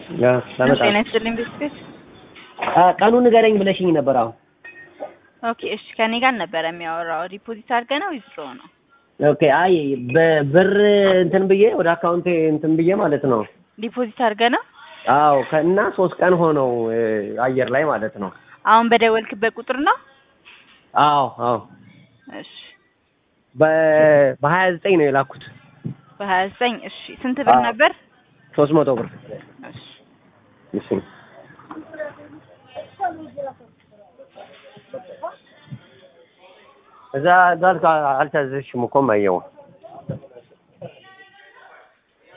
ያ ለመጣ ጤና ይስጥልኝ ቤተሰብ። ቀኑን ንገረኝ ብለሽኝ ነበር። አሁን ኦኬ እሺ፣ ከኔ ጋር ነበረ የሚያወራው። ዲፖዚት አድርገህ ነው ዊዝድሮ ነው? ኦኬ። አይ በብር እንትን ብዬ ወደ አካውንቴ እንትን ብዬ ማለት ነው። ዲፖዚት አድርገህ ነው? አዎ ከና ሶስት ቀን ሆነው አየር ላይ ማለት ነው። አሁን በደወልክበት ቁጥር ነው? አዎ አዎ እሺ በሀያ ዘጠኝ ነው የላኩት። በሀያ ዘጠኝ እሺ። ስንት ብር አዎ። ነበር? ሶስት መቶ ብር እሺ እሺ። እዛ ጋር አልታዘዝሽም እኮ ማየው